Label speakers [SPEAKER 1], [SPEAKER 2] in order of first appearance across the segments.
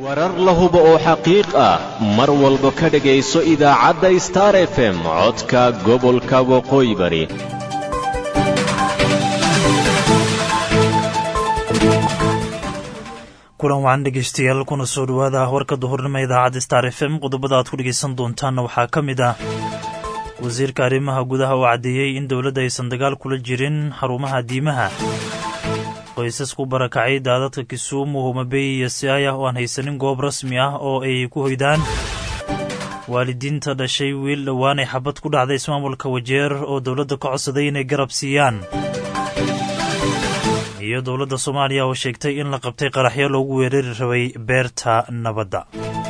[SPEAKER 1] warar la hubo oo xaqiiq ah mar walba ka dhegayso idaacadda star f m codka gobolka waqooyi bari
[SPEAKER 2] kulan wacan dhegeystayaal kuna soo dhowaada warka duhurnimo idaacadda star f m qodobada aad ku dhegaysan doontaanna waxaa ka mid ah wasiirka arrimaha gudaha oo caddeeyey in dowladda aysan dagaal kula jirin xarumaha diimaha qoysas ku barakacay daadadka kisuumu homabey iyo siaya oo aan haysanin goob rasmi ah oo ay ku hoydaan waalidiinta dhashay wiil dhowaan ay xabad ku dhacday ismaamulka wajeer oo dowladda ka codsaday inay garab siiyaan iyo dowladda soomaaliya oo sheegtay in la qabtay qaraxyo loogu weerari rabay beerta nabadda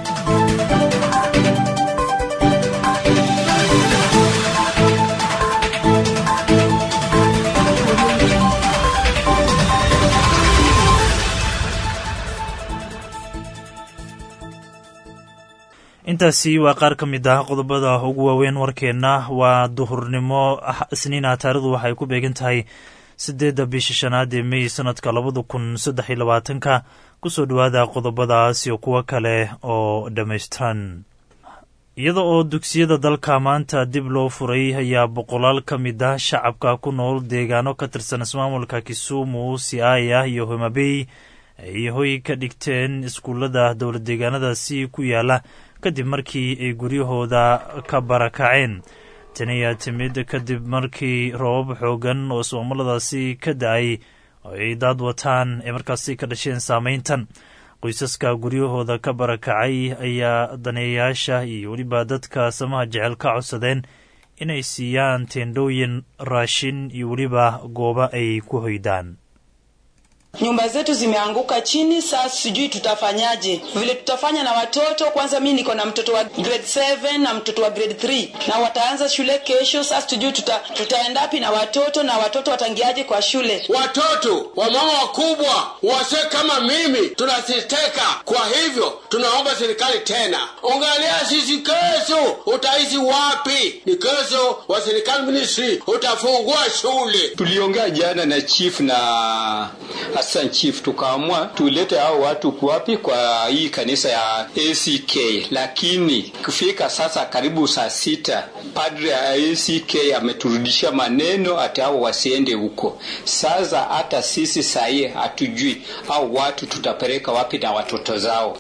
[SPEAKER 2] intaasi waa qaar ka mid ah qodobada ugu waaweyn warkeenna waa duhurnimo isniina taarikhdu waxay ku beegan tahay siddeedda bisha shanaad ee mey sanadka labada kun saddex iyo labaatanka kusoo dhowaada qodobadaas iyo kuwo kale oo dhammaystiran iyada oo dugsiyada dalka maanta dib loo furay ayaa boqolaal ka mid ah shacabka ku nool deegaano ka tirsan ismaamulka kisumu siaya iyo homabey ay hoy ka dhigteen iskuullada dowlad deegaanadaasi ku yaala kadib markii ay guryahooda ka barakaceen tani ayaa timid kadib markii roobab xoogan oo ismaamuladaasi ka da-ay oo ay daad wataan ee markaasi ka dhasheen saameyntan qoysaska guryahooda ka barakacay ayaa daneeyayaasha iyo weliba dadka samaha jecel ka codsadeen inay siiyaan teendhooyin raashin iyo weliba goobo ay ku hoydaan
[SPEAKER 3] nyumba zetu zimeanguka chini. Sasa sijui tutafanyaje, vile tutafanya na watoto. Kwanza mi niko na mtoto wa grade 7 na mtoto wa grade 3 na wataanza shule kesho. Sasa tujui tuta, tutaendapi na watoto na watoto watangiaje kwa shule.
[SPEAKER 4] Watoto wamama wakubwa wase kama mimi tunasiteka. Kwa hivyo tunaomba serikali tena, angalia sisi, kesho utaishi wapi? Ni kesho wa serikali ministry utafungua shule.
[SPEAKER 5] Tuliongea jana na chief na Hassan Chief tukaamua tulete hao watu kuwapi kwa hii kanisa ya ACK, lakini kufika sasa karibu saa sita padre ya ACK ameturudishia maneno ati hao wasiende huko. Sasa hata sisi sahii hatujui hao watu tutapeleka wapi na watoto zao.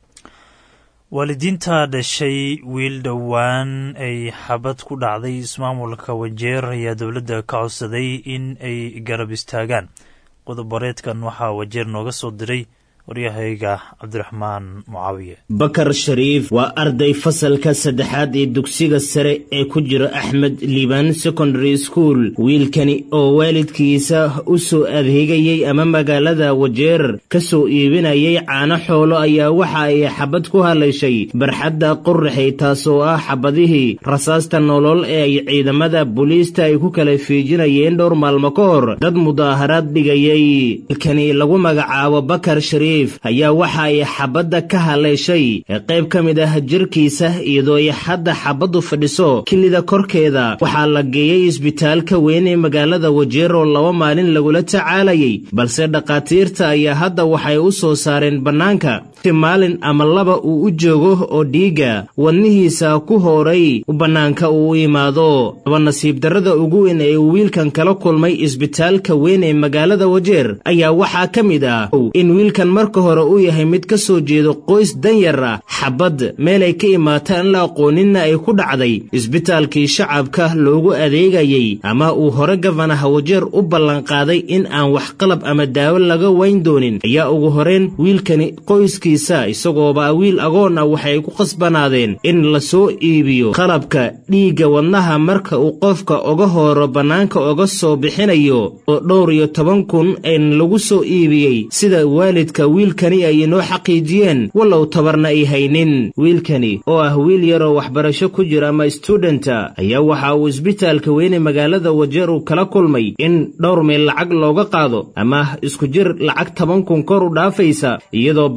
[SPEAKER 2] waalidiinta dhashay wiil dhowaan ay xabad ku dhacday ismaamulka wajeer ayaa dowladda ka codsaday in ay garab istaagaan qodob-bareedkan waxaa wajeer nooga soo diray waryahayga cabdiraxmaan mucaawiye
[SPEAKER 6] bakar shariif waa arday fasalka saddexaad ee dugsiga sare ee ku jira axmed liban secondary school wiilkani oo waalidkiisa u soo adeegayey ama magaalada wajeer ka soo iibinayay caano xoolo ayaa waxa ay xabad ku halayshay barxadda qurraxay taasoo ah xabadihii rasaasta nolol ee ay ciidamada booliista ay ku kala fiijinayeen dhowr maalmo ka hor dad mudaaharaad dhigayay wiilkani lagu magacaabo bakar shariif ayaa waxa ay xabadda ka haleeshay qayb ka mid ah jirkiisa iyadoo ay hadda xabaddu fadhiso kilida korkeeda waxaa la geeyey isbitaalka weyn ee magaalada wajeer oo laba maalin lagula tacaalayay balse dhakhaatiirta ayaa hadda waxay u soo saareen bannaanka si maalin ama laba uu u joogo oo dhiigga wadnihiisa ku hooray bannaanka uu u imaado laba nasiib darrada ugu weyn ee uu wiilkan kala kulmay isbitaalka weyn ee magaalada wajeer ayaa waxaa ka mid ah in wiilkan marka hore uu yahay mid ka soo jeedo qoys danyar ah xabad meelay ka imaataan la aqooninna ay ku dhacday isbitaalkii shacabka loogu adeegayey ama uu hore gafanaha wajeer u ballanqaaday in aan wax qalab ama daawo laga wayn doonin ayaa ugu horeen wiilkani qoyskiisa isagooba wiil agoon ah waxay ku qasbanaadeen in la soo iibiyo qalabka dhiigga wadnaha marka uu qofka oga hooro bannaanka oga soo bixinayo oo dhowr iyo toban kun en lagu soo iibiyey sida waalidka wiilkani ay inoo xaqiijiyeen wallow tabarna ay haynin wiilkani oo ah wiil yaroo waxbarasho ku jira ama studenta ayaa waxa uu isbitaalka weyne magaalada wajeer uu kala kulmay in dhowr meel lacag looga qaado ama isku jir lacag toban kun kor u dhaafaysa iyadoo bannaanka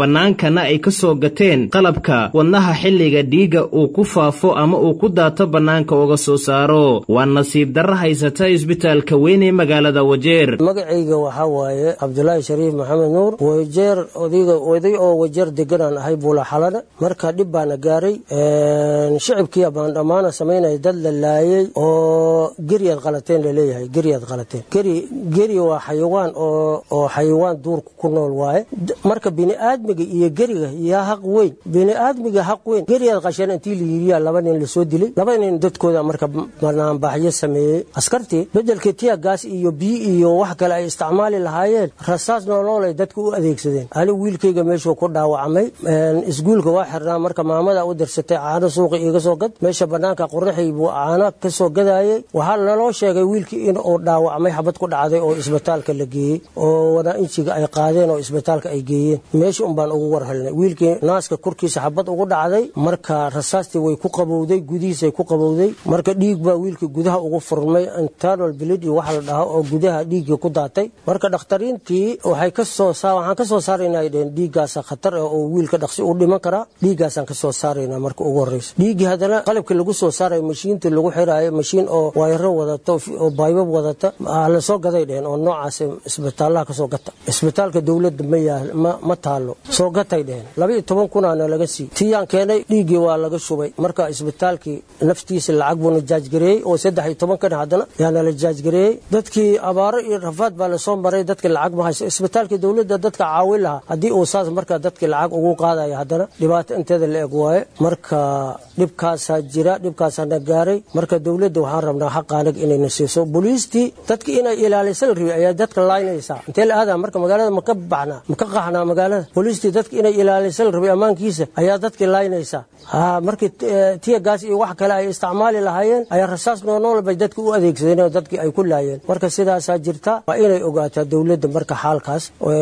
[SPEAKER 6] islamarkaana ay ka soo gateen qalabka wadnaha xilliga dhiigga uu ku faafo ama uu ku daato bannaanka uga soo saaro waa nasiib darra haysata isbitaalka weyn ee magaalada wajeer
[SPEAKER 7] magacayga waxaa waaye cabdulaahi shariif maxamed nuur wajeer odayga oday oo wajeer deganaan ahay buula xalana marka dhib baana gaaray shicibkii baan dhammaana samaynaya dad la laayay oo geryaad qalateen laleeyahay geryaad qalateen geri geri waa xayawaan oo oo xayawaan duurka ku nool waaye marka bini'aadmiga iyo geriga yaa haq weyn bini'aadmiga haq weyn geryaad qasheen intii la yiriyaa laba nin lasoo dilay laba nin dadkooda marka banaanbaxyo sameeyey askartii bedelkii tiya gaas iyo biyo iyo wax kale ay isticmaali lahaayeen rasaas nooloolay dadka u adeegsadeen ani wiilkayga meeshuu ku dhaawacmay isguulka waa xirnaa marka maamada u dirsatay caano suuqi iga soo gad meesha banaanka qoraxay buu caano ka soo gadayay waxaa naloo sheegay wiilkii in uu dhaawacmay xabad ku dhacday oo isbitaalka la geeyey oo wanaa-injiga ay qaadeen oo isbitaalka ay geeyeen meesha un baan ugu war helnay wiilkii naaska korkiisa xabad ugu dhacday marka rasaastii way ku qabowday gudihiisay ku qabowday marka dhiig baa wiilkii gudaha ugu furmay internal blood iyo waxa la dhaho oo gudaha dhiiggii ku daatay marka dhakhtariintii waxay ka soo waxaan ka soo saaraynaa ay dheheen dhiiggaasa khatar ah oo wiilka dhaqsi u dhiman karaa dhiiggaasaan ka soo saaraynaa marka ugu horreysa dhiiggii haddana qalabkii lagu soo saarayo mashiintii lagu xiraayo mashiin oo waayaro wadata oo baybab wadata la soo gaday dheheen oo noocaas isbitaalaha kasoo gata isbitaalka dowladda ma yaal ma taalo soo gatay dheheen laba iyo toban kunaana laga sii tiyaan keenay dhiiggii waa laga shubay marka isbitaalkii naftiisa lacag buuna jaajgareeyey oo saddex iyo toban kana haddana yaana la jaajgareeyey dadkii abaaro iyo rafaad baa lasoo maray dadkii lacag ma hayso isbitaalkii dowladda dadka caawin lahaa haddii uu saas marka dadkii lacag ugu qaadaya haddana dhibaato inteeda la eg waaye marka dhibkaasaa jira dhibkaasaana gaaray marka dowladda waxaan rabnaa xaqaanig inayna siiso booliistii dadki inay ilaalisa la rabi ayaa dadka laaynaysaa intee la aadaa marka magaalada maka baxnaa maka qaxnaa magaalada booliistii dadka inay ilaalisa la rabay ammaankiisa ayaa dadkii laaynaysaa ha markii tiya gaas iyo wax kale ay isticmaali lahaayeen ayaa rasaas noonool bay dadka u adeegsadeen oo dadkii ay ku laayeen marka sidaasaa jirta waa inay ogaataa dowladda marka xaalkaas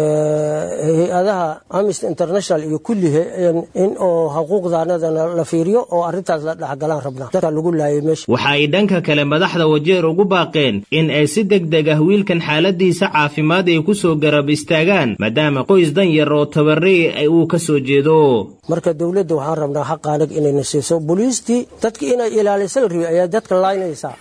[SPEAKER 7] hay-adaha amnesty international iyo kullihe in oo xuquuqdaanadana la fiiriyo oo arrintaas la dhexgalaan rabnaa dadka lagu laayay meesha
[SPEAKER 6] waxa ay dhanka kale madaxda wajeer ugu baaqeen in ay si deg deg ah wiilkan xaaladiisa caafimaad ay ku soo garab istaagaan maadaama qoys dan yar oo tabarey uu ka soo jeedo
[SPEAKER 7] marka dowladda waxaan rabnaa xaqaanig inayna siiso booliistii dadki inay ilaalisa la rabi ayaa dadka laaynaysaa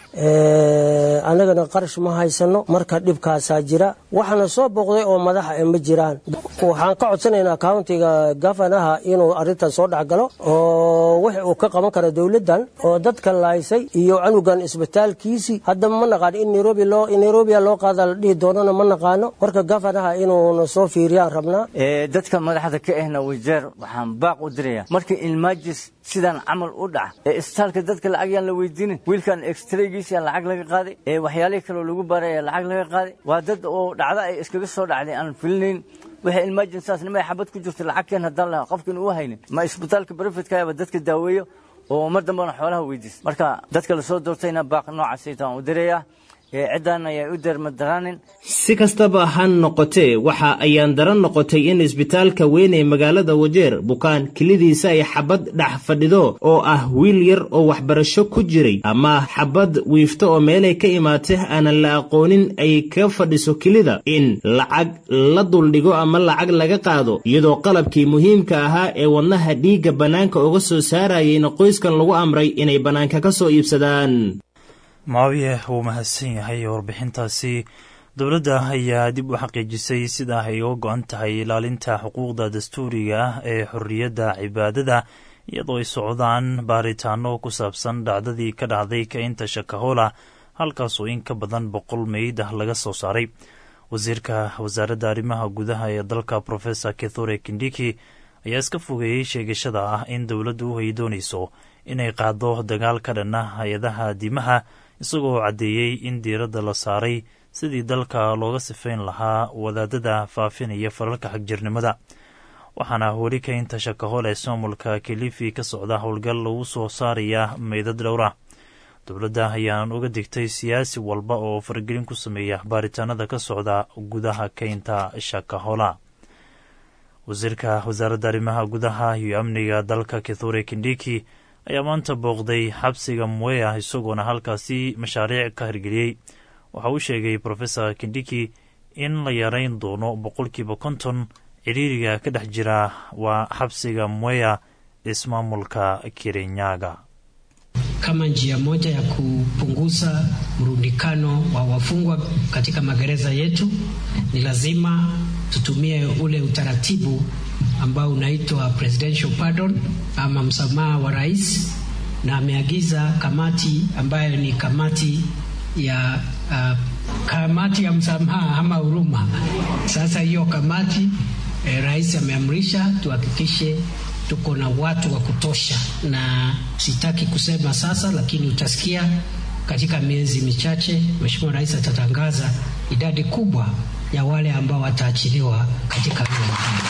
[SPEAKER 7] annagana qarash ma haysano marka dhibkaasaa jira waxaana soo booqday oo madaxa e ma jiraan waxaan ka codsanaynaa countiga gafanaha inuu arrintan soo dhexgalo oo wix uu ka qaban kara dowladdan oo dadka laaysay iyo canugan isbitaalkiisii haddaba ma naqaan in nairobi loo nairobia loo qaada la dhihi doonana ma naqaano marka gafanaha inuuna soo fiiriyaan rabnaa
[SPEAKER 8] dadka madaxda ka ahna wajeer waxaan baaq u diraya markii ilmaajis sidaan camal u dhaca ee isbitaalka dadka lacag yaan la weydiinin wiilkan extraygiisa lacag laga qaaday ee waxyaalihii kaleo lagu baaray lacag laga qaaday waa dad oo dhacdo ay iskaga soo dhacday aan filinayn waxay ilmaajinsaas nimay xabad ku jirta lacag keen haddaan lahaa qofkin uu haynin ma isbitaalka barefidkaaba dadka daaweeyo oo mar dambena xoolaha weydiis marka dadka lasoo doortayna baaq noocaasaytaan u dirayaa ciddan ayay u dermadaraanin
[SPEAKER 6] si kastaba ha noqotee waxa ayaan daran noqotay in isbitaalka weyn ee magaalada wajeer bukaan kelidiisa ay xabad dhex fadhido oo ah wiil yar oo waxbarasho ku jiray ama xabad wiifto oo meelay ka imaatay aanan la aqoonin ay ka fadhiso kelida in lacag la duldhigo ama lacag laga qaado iyadoo qalabkii muhiimka ahaa ee wadnaha dhiigga bannaanka uga soo saarayayna qoyskan lagu amray inay bannaanka ka soo iibsadaan
[SPEAKER 2] maawiye wuu mahadsan yahay warbixintaasi dowladda ayaa dib u xaqiijisay sida ay uga go-an tahay ilaalinta xuquuqda dastuuriga ah ee xorriyadda cibaadada iyadoo ay socdaan baaritaano ku saabsan dhacdadii ka dhacday kaynta shakahola halkaasoo in ka badan boqol meyd ah laga soo saaray wasiirka wasaaradda arrimaha gudaha ee dalka professor kithure kindiki ayaa iska fogeeyey sheegashada ah in dowladdu ay doonayso inay qaado dagaal ka dhan ah hay-adaha diimaha isagoo caddeeyey in diiradda la saaray sidii dalka looga sifayn lahaa wadaadada faafinaya falalka xagjirnimada waxaana weli kaynta shakahol ee soomulka kilifi ka socda howlgal lagu soo saaraya meydad dhowra dowladda ayaan uga digtay siyaasi walba oo faragelin ku sameeya baaritaanada ka socda gudaha kaynta shakahola wasiirka wasaaradda arrimaha gudaha iyo amniga dalka kithure kindiki ayaa maanta booqday xabsiga mwea isagoona halkaasi mashaariic ka hirgeliyey waxa uu sheegay professor kindiki in la yareyn doono boqolkiiba konton cidhiiriga ka dhex jira waa xabsiga mweya ismaamulka kirinyaga
[SPEAKER 9] kama njia moja ya kupunguza mrundikano wa wafungwa katika magereza yetu, ni lazima tutumie ule utaratibu ambao unaitwa presidential pardon ama msamaha wa rais, na ameagiza kamati ambayo ni kamati ya uh, kamati ya msamaha ama huruma. Sasa hiyo kamati eh, rais ameamrisha tuhakikishe tuko na watu wa kutosha, na sitaki kusema sasa, lakini utasikia katika miezi michache Mheshimiwa Rais atatangaza idadi kubwa ya wale ambao wataachiliwa katika vyombo hivyo.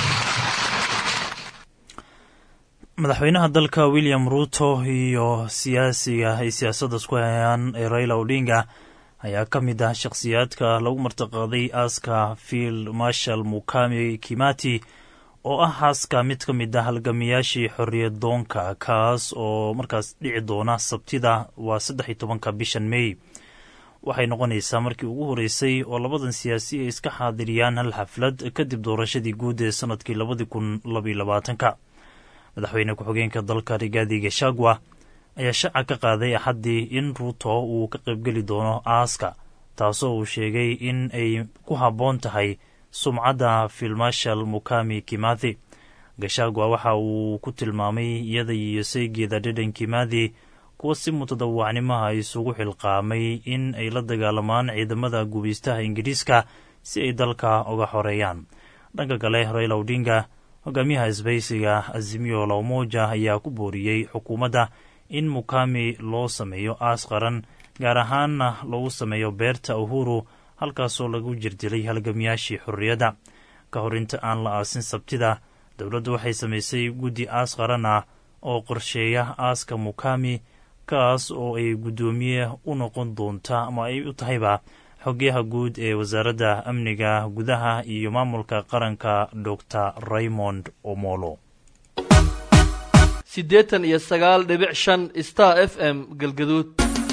[SPEAKER 2] madaxweynaha dalka william ruto iyo siyaasiga ay siyaasadda isku hayaan ee raila odinga ayaa ka mid ah shakhsiyaadka lagu martiqaaday aaska field marshal mukami kimati oo ah haaska mid ka mid ah halgamiyaashii xorriyad doonka kaas oo markaas dhici doona sabtida waa saddex iyo tobanka bishan mey waxay noqonaysaa markii ugu horreysay oo labadan siyaasi ay iska xaadiriyaan hal xaflad kadib doorashadii guud ee sanadkii labadii kun labaiyo labaatanka madaxweyne ku-xigeenka dalka rigaadi gashagwa ayaa shaaca ka qaaday axaddii in ruuto uu ka qaybgeli doono aaska taasoo uu sheegay in ay ku habboon tahay sumcadda filmashal mukami kimathi gashagwa waxa uu ku tilmaamay iyada iyo saygeeda dhedhan kimathi kuwa si mutadawacnimaha isugu xilqaamay in ay la dagaalamaan ciidamada gubaystaha ingiriiska si ay dalka uga xoreeyaan dhanka kale raila odinga hogaamiyaha isbaysiga azimiyo lawmoja ayaa ku booriyey xukuumadda in mukami loo sameeyo aas qaran gaar ahaanna lagu sameeyo beerta uhuru halkaasoo lagu jirdilay halgamiyaashii xorriyadda ka hor inta aan la aasin sabtida dowladdu waxay samaysay guddi aas qaran ah oo qorsheeya aaska mukami kaas oo ay guddoomiye u noqon doonta ama ay u tahayba xogyaha guud ee wasaaradda amniga gudaha iyo maamulka qaranka dor raymond omolo
[SPEAKER 10] siddeetan iyo sagaal dhibic shan star f m galgaduud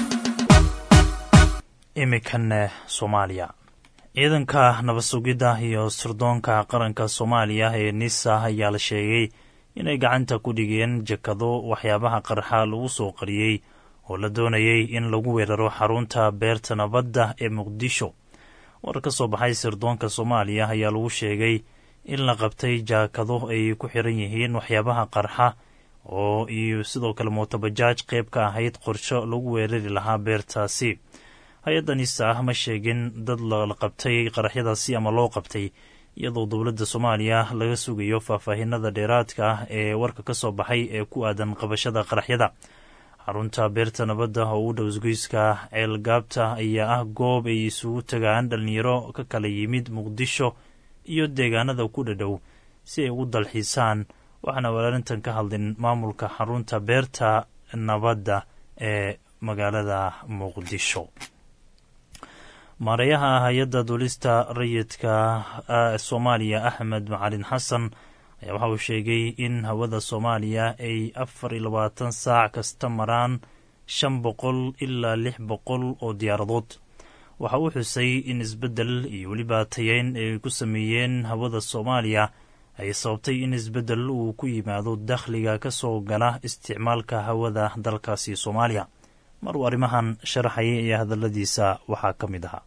[SPEAKER 2] imikan soomaaliya ciidanka nabad sugidda iyo sirdoonka qaranka soomaaliya ee nisa ayaa la sheegay inay gacanta ku dhigeen jakado waxyaabaha qarxa lagu soo qariyey oo la doonayay in lagu weeraro xarunta beerta nabadda ee muqdisho war ka soo baxay sirdoonka soomaaliya ayaa lagu sheegay in la qabtay jaakado ay ku xiran yihiin waxyaabaha qarxa oo iyo sidoo kale mootobajaaj qayb ka ahayd qorsho lagu weerari lahaa beertaasi hay-adda nisa ah ma sheegin dad la qabtay qaraxyadaasi ama loo qabtay iyadoo dowladda soomaaliya laga sugayo faahfaahinada dheeraadka ah ee warka ka soo baxay ee ku aadan qabashada qaraxyada xarunta beerta nabadda oo u dhow isgoyska ceelgaabta ayaa ah goob ay isugu tagaan dhallinyaro ka kala yimid muqdisho iyo deegaanada ku dhadhow si ay ugu dalxiisaan waxaana walaalintan ka hadlin maamulka xarunta beerta nabadda ee magaalada muqdisho maareeyaha hay-adda duulista rayidka soomaaliya axmed macalin xasan ayaa waxa uu sheegay in hawada soomaaliya ay afar iyo labaatan saac kasta maraan shan boqol ilaa lix boqol oo diyaaradood waxa uu xusay in isbeddel iyo weliba tayeyn ay ku sameeyeen hawada soomaaliya ay sababtay in isbeddel uu ku yimaado dakhliga ka soo gala isticmaalka hawada dalkaasi soomaaliya mar uu arrimahan sharaxayay iyo hadalladiisa waxaa ka mid ahaa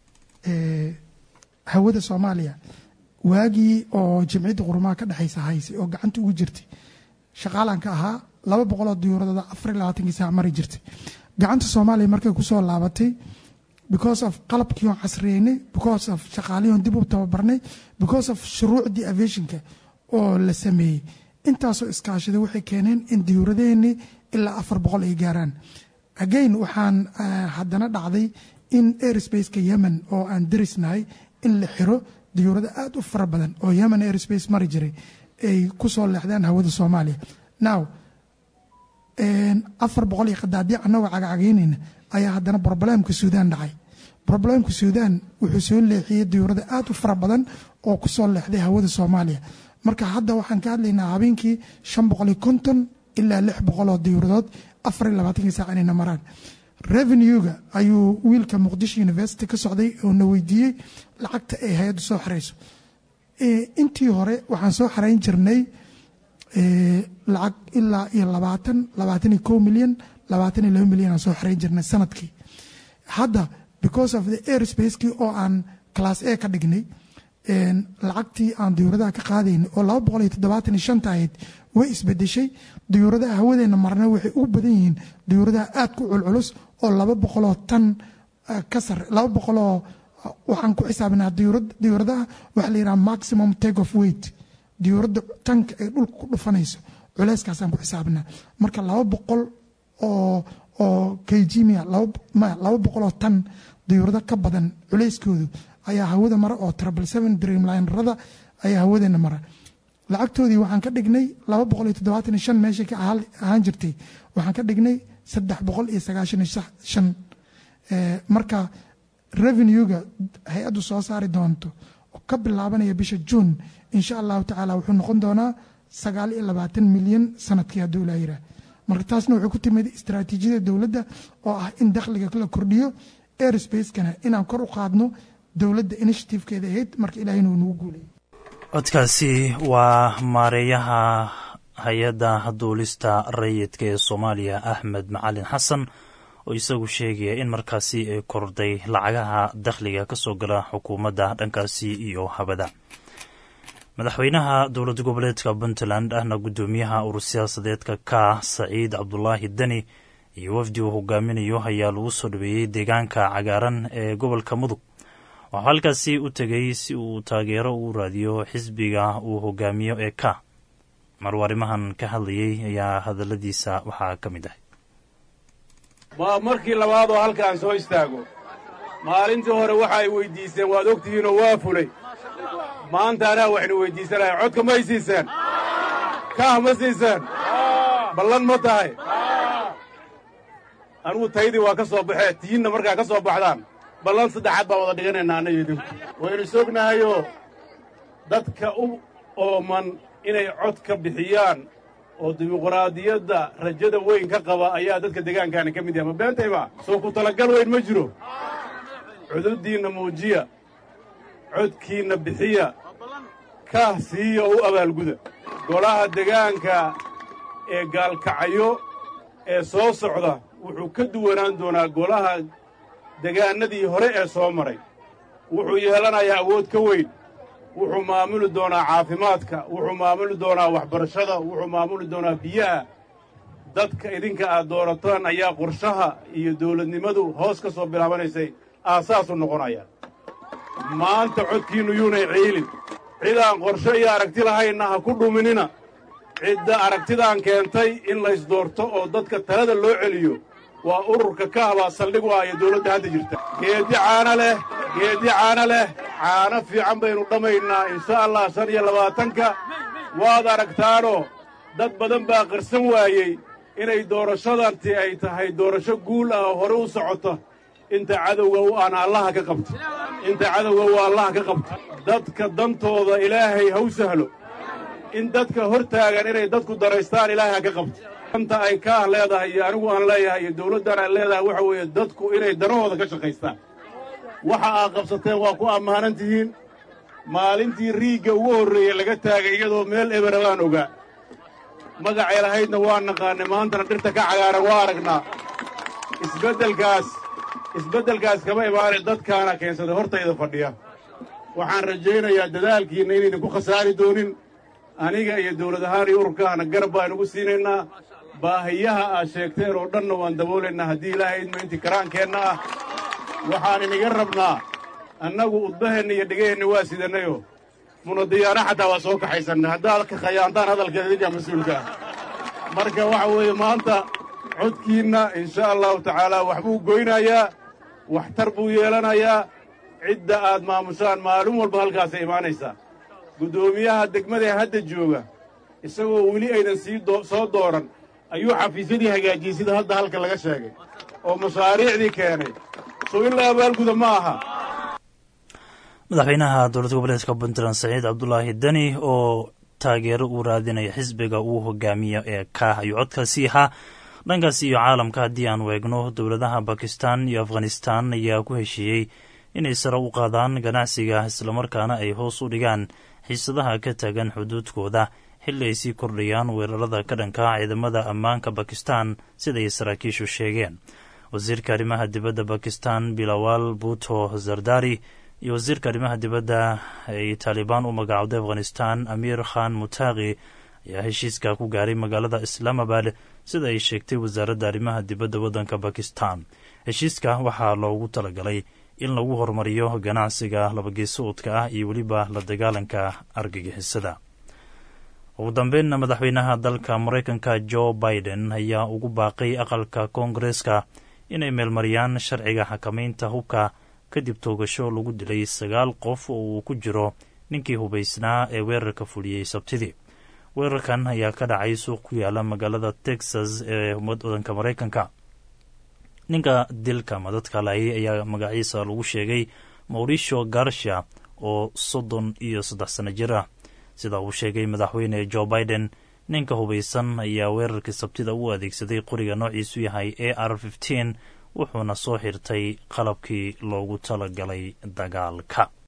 [SPEAKER 11] hawada soomaaliya waagii oo jimciyadda qurumaha ka dhexaysa haysay oo gacanta ugu jirtay shaqaalanka ahaa laba boqoloo diyuuradooda afar iyo labaatankii saac mari jirtay gacanta soomaaliya markay kusoo laabatay because of qalabkii oon casriyeynay because of shaqaalihii oon dib u tababarnay because of shuruucdii aviationka oo la sameeyey intaasoo iskaashaday waxay keeneen in diyuuradaheenii ilaa afar boqol ay gaaraan again waxaan haddana dhacday in airsbaceka yemen oo aan darisnahay in la xiro diyuurado aada u fara badan oo yemen airspace mari jiray ay ku soo leexdaan hawada soomaaliya now afar boqol iyo qadaadiic annagoo cagacagaynayna ayaa haddana broblemka suudaan dhacay broblemka suudaan wuxuu soo leexiyey diyuurado aada u fara badan oo ku soo leexday hawada soomaaliya marka hadda waxaan ka hadlaynaa habeenkii shan boqol iyo konton ilaa lix boqol oo diyuuradood afar iyo labaatankii saac inayna maraan revenuega ayuu wiilka muqdisho university ka socday oo na weydiiyey lacagta ay hay-addu soo xirayso intii hore waxaan soo xarayn jirnay lacag ilaa iyo labaatan labaatan iyo kow milyan labaatan iyo laba milyan aan soo xarayn jirnay sanadkii hadda because of the airspace-kii oo aan class a ka dhignay lacagtii aan diyuuradaha ka qaadaynay oo laba boqol iyo toddobaatan iyo shanta ahayd way isbedeshay diyuuradaha hawadeena marna waxay ugu badan yihiin diyuuradaha aad ku culculus oo laba boqoloo tan ka sare laba boqoloo waxaan ku xisaabinaa diyuuradaha waxaa la yidhaha maximum take of weight diyuuradda tanka ay dhulka ku dhufanayso culeyskaasaan ku xisaabinaa marka laba boqol oo oo kgmia laba boqoloo tan diyuurado ka badan culeyskoodu ayaa hawada mara oo trouble seven dreamlinerada ayaa hawadeena mara lacagtoodii waxaan ka dhignay laba boqol iyo toddobaatan iyo shan meeshay ka ahaan jirtay waxaan ka dhignay saddex boqol iyo sagaashan iyo shan marka revenuega hay-addu soo saari doonto oo ka bilaabanaya bisha juun insha allahu tacaala wuxuu noqon doonaa sagaal iyo labaatan milyan sanadkii hadduu ilaa yiraa marka taasna wuxuu ku timid istaraatiijiyada dowladda oo ah in dakhliga la kordhiyo airspace-kana inaan kor u qaadno dowladda initiative-keeda ahayd marka ilahayna uu nagu guulayay
[SPEAKER 2] codkaasi waa maareeyaha hay-adda duulista rayidka ee soomaaliya axmed macalin xasan oo isagu sheegaya in markaasi ay kordhay lacagaha dakhliga ka soo gala xukuumadda dhankaasi iyo habada madaxweynaha dowlad goboleedka puntland ahna guddoomiyaha urur siyaasadeedka ka saciid cabdulaahi deni iyo wafdi uu hogaaminayo ayaa lagu soo dhaweeyey deegaanka cagaaran ee gobolka mudug waxuu halkaasi u tegay si uu taageero u raadiyo xisbiga uu hogaamiyo ee ka maruu arrimahan ka hadlayay ayaa hadalladiisa waxaa ka mid ahay
[SPEAKER 12] waa markii labaad oo halkaan soo istaago maalintii hore waxa ay weyddiiseen waad og tihiinoo waa fulay maanta anaa waxaynu weyddiisanahay codka may siiseen kaah ma siiseen ballan ma tahay anugu taydii waa ka soo baxee tiinna markaa ka soo baxdaan ballan saddexaad baan wada dhiganaynaa annayo idinku waynu sognahayoo dadka u ooman inay cod ka bixiyaan oo dimuqraadiyadda rajada weyn ka qaba ayaa dadka deegaankaani ka mid yahay ma beentayba soo ku talagal weyn ma jiro cududdiinna muujiya codkiinna bixiya kaah siiya oo u abaalguda golaha degaanka ee gaalkacyo ee soo socda wuxuu ka duwanaan doonaa golaha degaannadii hore ee soo maray wuxuu yeelanayaa awood ka weyn wuxuu maamuli doonaa caafimaadka wuxuu maamuli doonaa waxbarashada wuxuu maamuli doonaa biyaha dadka idinka aad doorataan ayaa qorshaha iyo dawladnimadu hoos ka soo bilaabanaysay aasaasu noqonaya maanta codkiinnu yuunay ciilin cidaan qorsho iyo aragti lahaynna ha ku dhuminina cidda aragtidaan keentay in laysdoorto oo dadka talada loo celiyo waa ururka ka habaa saldhig u ah iyo dawladda hadda jirta geeddi caana leh geeddi caana leh caano fiican baynu dhammaynaa insha allah shan iyo labaatanka waad aragtaanoo dad badan baa qarsan waayey inay doorashadanti ay tahay doorasho guul ah oo hore u socota inta cadowga u aan allaha ka qabto inta cadowga u allaha ka qabto dadka dantooda ilaahay ha u sahlo in dadka hor taagan inay dadku daraystaan ilaahay ha ka qabto danta ay kaah leedahay iyo anigu aan leeyahay iyo dawladdan aan leedahay waxa weeye dadku inay danahooda ka shaqaystaan waxa aad qabsateen waa ku ammaanan tihiin maalintii riigga ugu horreeyey laga taagay iyadoo meel ebera baan ogaa magacay lahaydna waa naqaannay maantana dhirta ka cagaaran waa aragnaa isbeddelkaas isbeddelkaas kama imaanay dadkaana keensaday hortayda fadhiya waxaan rajaynayaa dadaalkiinna inaynan ku khasaari doonin aniga iyo dawlad ahaan iyo ururkaahna garab baan ugu siinaynaa baahiyaha aad sheegteen oo dhanna waan daboolaynaa haddii ilaahay idma intii karaankeenna ah waxaan iniga rabnaa annagu udbaheenna iyo dhegaheenna waa sidannayo munadiyaana xataa waa soo kaxaysanna haddaad ka khayaantaan hadalkeeda idinkaa mas-uulka ah marka waxa weeye maanta codkiinna insha allahu tacaalaa waxbuu goynayaa waxtar buu yeelanayaa cidda aad maamushaan maalin walba halkaasay imaanaysaa guddoomiyaha degmadae hadda jooga isagoo weli aynan sii soo dooran ayuu xafiisyadii hagaajiyey sida hadda halka laga sheegay oo mashaariicdii keenay soo in la abaalguda ma aha
[SPEAKER 2] madaxweynaha dowlad goboleedka puntland saciid cabdulaahi deni oo taageero uu raadinaya xisbiga uu hogaamiyo ee kaah ayuu codkaasi ahaa dhankaas iyo caalamka haddii aan weegno dowladaha bakistan iyo afghanistan ayaa ku heshiiyey inay sare u qaadaan ganacsiga islamarkaana ay hoos u dhigaan xiisadaha ka taagan xuduudkooda xilli ay sii kordhayaan weerarada ka dhanka ciidamada ammaanka bakistan siday saraakiishu sheegeen wasiirka arrimaha dibadda bakistan bilawal buto zardari iyo wasiirka arrimaha dibadda ay taalibaan u magacowday afghanistan amiir khan mutaaqi ayaa heshiiska ku gaaray magaalada islaamabad sida ay sheegtay wasaaradda arrimaha dibadda waddanka bakistan heshiiska waxaa loogu talagalay in lagu horumariyo ganacsiga labageesoodka ah iyo weliba la dagaalanka argagixisada ugu dambeynna madaxweynaha dalka maraykanka jo biden ayaa ugu baaqay aqalka koongareeska inay meelmariyaan sharciga xakamaynta hubka kadib toogasho lagu dilay sagaal qof oo uu ku jiro ninkii hubaysnaa ee weerarka fuliyey sabtidii weerarkan ayaa ka dhacay suuq ku yaala magaalada texas ee wadanka maraykanka ninka dilka madadka laayay ayaa magaciisa lagu sheegay mauricio garsha oo soddon iyo saddex sano jir ah sida uu sheegay madaxweyne jo biden ninka hubaysan ayaa weerarkii sabtida u adeegsaday qoriga noociisu yahay a r wuxuuna soo xirtay qalabkii loogu talagalay dagaalka